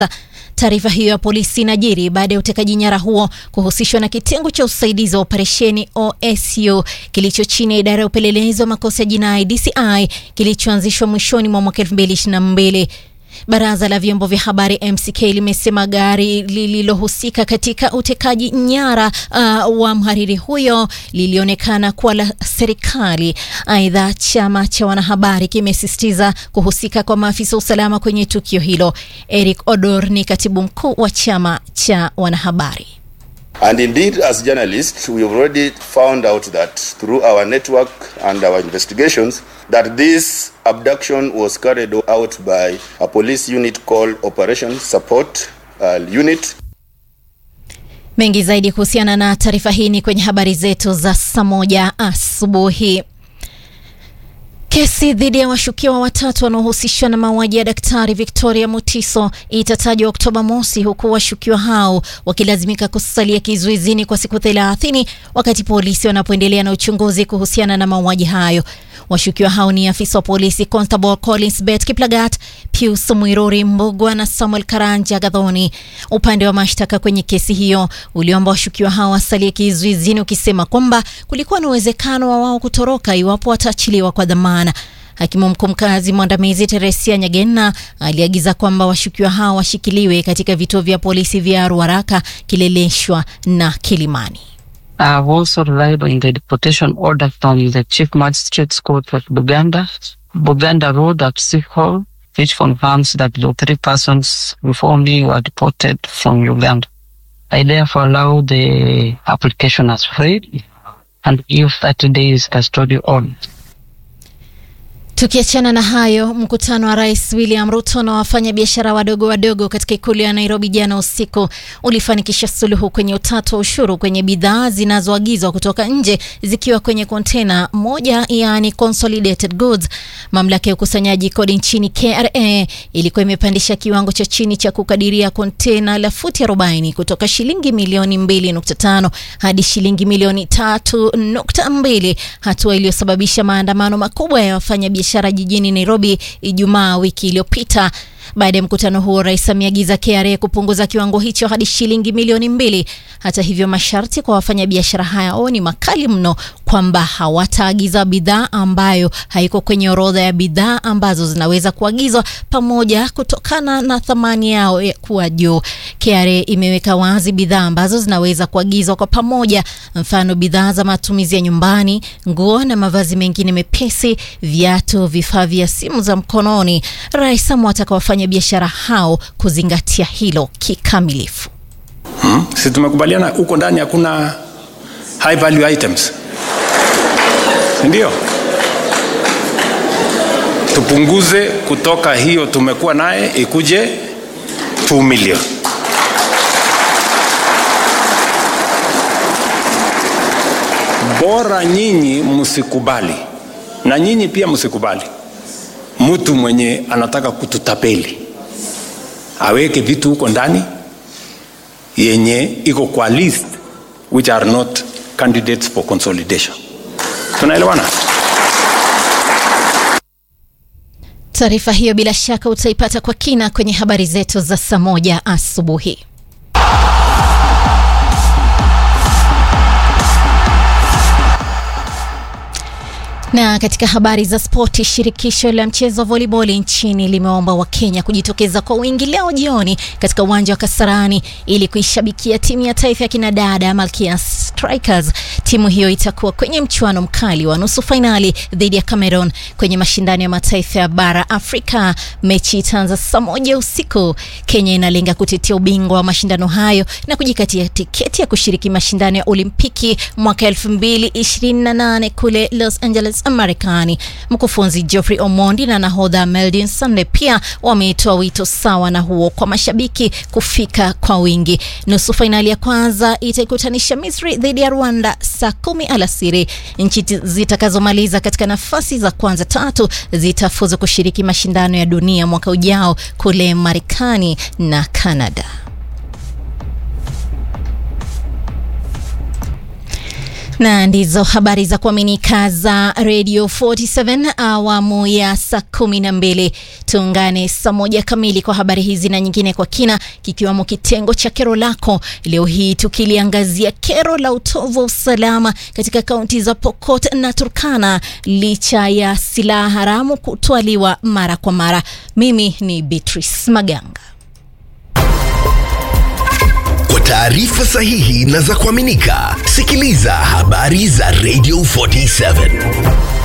Taarifa hiyo ya polisi inajiri baada ya utekaji nyara huo kuhusishwa na kitengo cha usaidizi wa operesheni OSU kilicho chini ya idara ya upelelezi wa makosa ya jinai DCI kilichoanzishwa mwishoni mwa mwaka 2022. Baraza la vyombo vya habari MCK limesema gari lililohusika katika utekaji nyara uh, wa mhariri huyo lilionekana kuwa la serikali. Aidha, chama cha wanahabari kimesisitiza kuhusika kwa maafisa usalama kwenye tukio hilo. Eric Odor ni katibu mkuu wa chama cha wanahabari. And indeed, as journalists, we have already found out that through our network and our investigations, that this abduction was carried out by a police unit called Operation Support uh, Unit. Mengi zaidi kuhusiana na taarifa hii ni kwenye habari zetu za saa moja asubuhi. Kesi dhidi ya washukiwa watatu wanaohusishwa na mauaji ya Daktari Victoria Mutiso itatajwa Oktoba mosi, huku washukiwa hao wakilazimika kusalia kizuizini kwa siku thelathini wakati polisi wanapoendelea na uchunguzi kuhusiana na mauaji hayo. Washukiwa hao ni afisa wa polisi Constable Collins Bet Kiplagat, Pius Mwiruri Mbugwa na Samuel Karanja Gadhoni. Upande wa mashtaka kwenye kesi hiyo uliomba washukiwa hao wasalie kizuizini, ukisema kwamba kulikuwa na uwezekano wa wao kutoroka iwapo wataachiliwa kwa dhamana. Hakimu mkuu mkazi mwandamizi Teresia Nyagena aliagiza kwamba washukiwa hao washikiliwe katika vituo vya polisi vya Ruaraka, Kileleshwa na Kilimani. I have also relied on the deportation order from the Chief Magistrate's Court of Buganda, Buganda Road at City Hall, which confirms that the three persons before me were deported from Uganda. I therefore allow the application as free and give 30 days custody on. Tukiachana na hayo, mkutano wa Rais William Ruto na wafanyabiashara wadogo wadogo katika ikulu ya Nairobi jana usiku ulifanikisha suluhu kwenye utata wa ushuru kwenye bidhaa zinazoagizwa kutoka nje zikiwa kwenye kontena moja, yaani consolidated goods. Mamlaka ya ukusanyaji kodi nchini KRA ilikuwa imepandisha kiwango cha chini cha kukadiria kontena la futi 40 kutoka shilingi milioni 2.5 hadi shilingi milioni 3.2, hatua iliyosababisha maandamano makubwa ya wafanyabiashara biashara jijini Nairobi Ijumaa wiki iliyopita. Baada ya mkutano huo, rais ameagiza KRA kupunguza kiwango hicho hadi shilingi milioni mbili. Hata hivyo, masharti kwa wafanyabiashara hao ni makali mno, kwamba hawataagiza bidhaa ambayo haiko kwenye orodha ya bidhaa ambazo zinaweza kuagizwa pamoja kutokana na thamani yao kuwa juu. KRA imeweka wazi bidhaa ambazo zinaweza kuagizwa kwa pamoja, mfano bidhaa za matumizi ya nyumbani, nguo na mavazi mengine mepesi, viatu, vifaa vya simu za mkononi. Rais amewataka wafanyabiashara hao kuzingatia hilo kikamilifu. Hmm? Si tumekubaliana huko ndani hakuna high value items, ndio tupunguze kutoka hiyo tumekuwa naye ikuje 2 million. Bora nyinyi msikubali na nyinyi pia msikubali mtu mwenye anataka kututapeli aweke vitu huko ndani yenye iko kwa list which are not candidates for consolidation. Tunaelewana? Taarifa hiyo bila shaka utaipata kwa kina kwenye habari zetu za saa moja asubuhi. Na katika habari za spoti, shirikisho la mchezo wa voliboli nchini limeomba Wakenya kujitokeza kwa wingi leo jioni katika uwanja wa Kasarani ili kuishabikia timu ya taifa ya kinadada ya Malkia Strikers. Timu hiyo itakuwa kwenye mchuano mkali wa nusu fainali dhidi ya Cameroon kwenye mashindano ya mataifa ya bara Afrika. Mechi itaanza saa moja usiku. Kenya inalenga kutetea ubingwa wa mashindano hayo na kujikatia tiketi ya kushiriki mashindano ya Olimpiki mwaka 2028 kule Los Angeles Marekani. Mkufunzi Geoffrey Omondi na nahodha Meldin Sunday pia wametoa wito sawa na huo kwa mashabiki kufika kwa wingi. Nusu fainali ya kwanza itaikutanisha Misri dhidi ya Rwanda saa kumi alasiri. Nchi zitakazomaliza katika nafasi za kwanza tatu zitafuzu kushiriki mashindano ya dunia mwaka ujao kule Marekani na Canada. na ndizo habari za kuaminika za Radio 47 awamu ya saa kumi na mbili. Tuungane saa moja kamili kwa habari hizi na nyingine kwa kina, kikiwamo kitengo cha kero lako leo hii, tukiliangazia kero la utovu wa usalama katika kaunti za Pokot na Turkana licha ya silaha haramu kutwaliwa mara kwa mara. Mimi ni Beatrice Maganga. Kwa taarifa sahihi na za kuaminika, sikiliza habari za Radio 47.